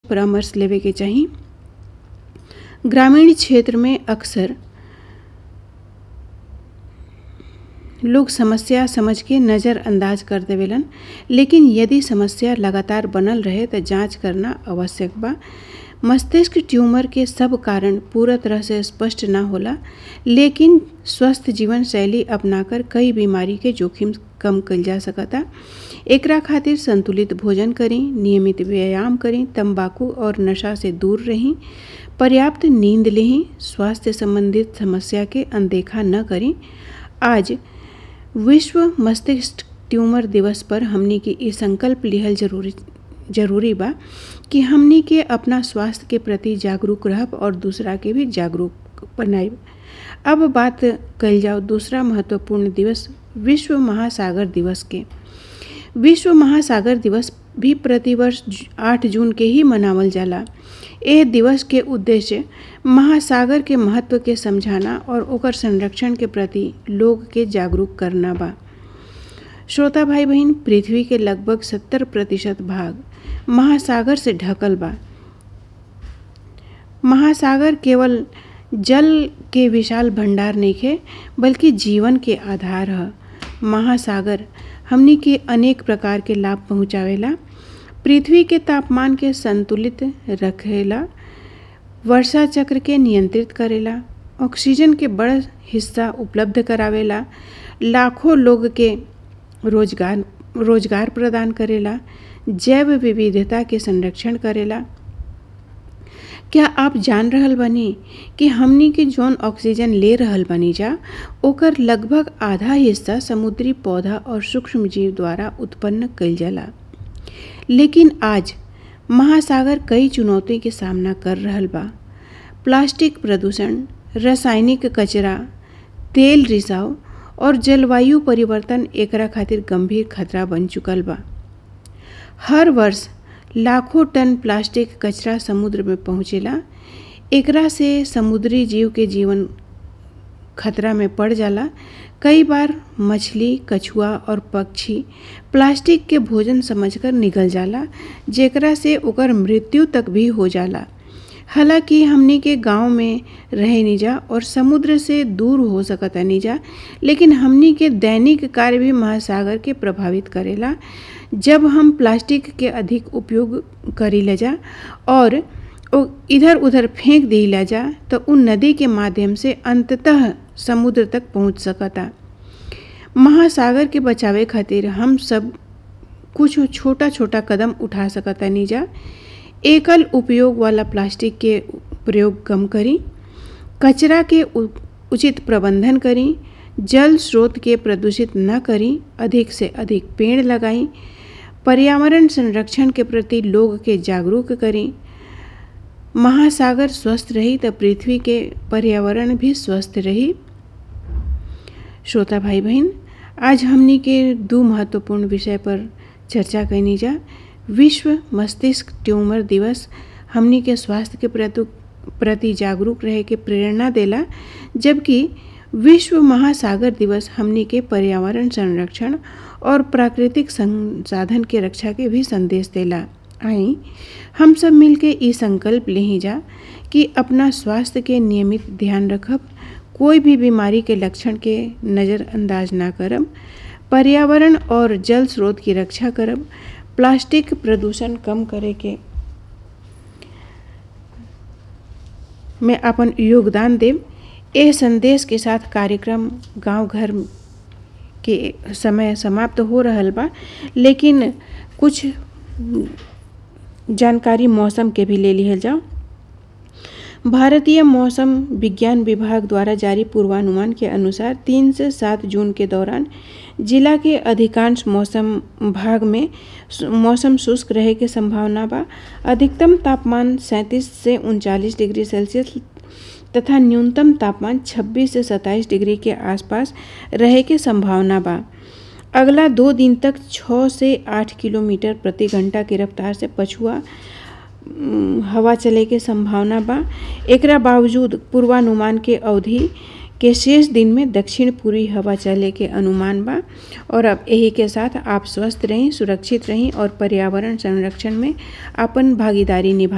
परामर्श लेवे के चाही ग्रामीण क्षेत्र में अक्सर लोग समस्या समझ के नज़रअंदाज कर देवेलन लेकिन यदि समस्या लगातार बनल रहे तो जांच करना आवश्यक बा मस्तिष्क ट्यूमर के सब कारण पूरा तरह से स्पष्ट ना होला लेकिन स्वस्थ जीवन शैली अपनाकर कई बीमारी के जोखिम कम कइल जा सकता एकरा खातिर संतुलित भोजन करी नियमित व्यायाम करी तंबाकू और नशा से दूर रही पर्याप्त नींद लेही स्वास्थ्य संबंधित समस्या के अनदेखा न करी आज विश्व मस्तिष्क ट्यूमर दिवस पर हमनी के ये संकल्प लिहल जरूरी जरूरी बा कि हमनी के अपना स्वास्थ्य के प्रति जागरूक रहब और दूसरा के भी जागरूक बनाइब अब बात कल जाओ दूसरा महत्वपूर्ण दिवस विश्व महासागर दिवस के विश्व महासागर दिवस भी प्रतिवर्ष आठ जून के ही मनावल जाला एह दिवस के उद्देश्य महासागर के महत्व के समझाना और ओकर संरक्षण के प्रति लोग के जागरूक करना बा श्रोता भाई बहन पृथ्वी के लगभग सत्तर प्रतिशत भाग महासागर से ढकल बा महासागर केवल जल के विशाल भंडार नइखे बल्कि जीवन के आधार ह महासागर हमनी के अनेक प्रकार के लाभ पहुँचावेला पृथ्वी के तापमान के संतुलित रखेला वर्षा चक्र के नियंत्रित करेला ऑक्सीजन के बड़ हिस्सा उपलब्ध करावेला लाखों लोग के रोजगार रोजगार प्रदान करेला जैव विविधता के संरक्षण करेला क्या आप जान रहल बानी कि हमनी के जौन ऑक्सीजन ले रहल बानी जा ओकर लगभग आधा हिस्सा समुद्री पौधा और सूक्ष्म जीव द्वारा उत्पन्न कइल जाला लेकिन आज महासागर कई चुनौती के सामना कर रहल बा प्लास्टिक प्रदूषण रासायनिक कचरा तेल रिसाव और जलवायु परिवर्तन एकरा खातिर गंभीर खतरा बन चुकल बा हर वर्ष लाखों टन प्लास्टिक कचरा समुद्र में पहुँचेला एकरा से समुद्री जीव के जीवन खतरा में पड़ जाला कई बार मछली कछुआ और पक्षी प्लास्टिक के भोजन समझकर निगल जाला जेकरा से ओकर मृत्यु तक भी हो जाला हालांकि हमनी के गांव में रहे निजा और समुद्र से दूर हो सकता निजा लेकिन हमनी के दैनिक कार्य भी महासागर के प्रभावित करेला जब हम प्लास्टिक के अधिक उपयोग करी ले जा और इधर उधर फेंक दी ला जा तो उन नदी के माध्यम से अंततः समुद्र तक पहुंच सकता महासागर के बचावे खातिर हम सब कुछ छोटा छोटा कदम उठा सकता निजा एकल उपयोग वाला प्लास्टिक के प्रयोग कम करी कचरा के उचित प्रबंधन करी जल स्रोत के प्रदूषित न करी अधिक से अधिक पेड़ लगाई पर्यावरण संरक्षण के प्रति लोग के जागरूक करी महासागर स्वस्थ रही तो पृथ्वी के पर्यावरण भी स्वस्थ रही श्रोता भाई बहन आज हमनी के दो महत्वपूर्ण विषय पर चर्चा कैनी जा विश्व मस्तिष्क ट्यूमर दिवस हमनी के स्वास्थ्य के प्रति प्रति जागरूक रहे के प्रेरणा देला जबकि विश्व महासागर दिवस हमनी के पर्यावरण संरक्षण और प्राकृतिक संसाधन के रक्षा के भी संदेश देला आई हम सब मिलके ई संकल्प लेही जा कि अपना स्वास्थ्य के नियमित ध्यान रखब कोई भी बीमारी के लक्षण के नज़रअंदाज ना करब पर्यावरण और जल स्रोत की रक्षा करब प्लास्टिक प्रदूषण कम करे के में अपन योगदान देव ए संदेश के साथ कार्यक्रम गांव घर के समय समाप्त हो रहल बा लेकिन कुछ जानकारी मौसम के भी ले लिहल जाओ भारतीय मौसम विज्ञान विभाग द्वारा जारी पूर्वानुमान के अनुसार तीन से सात जून के दौरान जिला के अधिकांश मौसम भाग में मौसम शुष्क रहे के संभावना बा अधिकतम तापमान सैंतीस से उनचालीस डिग्री सेल्सियस तथा न्यूनतम तापमान 26 से 27 डिग्री के आसपास रहे के संभावना बा अगला दो दिन तक 6 से 8 किलोमीटर प्रति घंटा की रफ्तार से पछुआ हवा चले के संभावना बा एकरा बावजूद पूर्वानुमान के अवधि के शेष दिन में दक्षिण पूर्वी हवा चले के अनुमान बा और अब यही के साथ आप स्वस्थ रहें सुरक्षित रहें और पर्यावरण संरक्षण में अपन भागीदारी निभा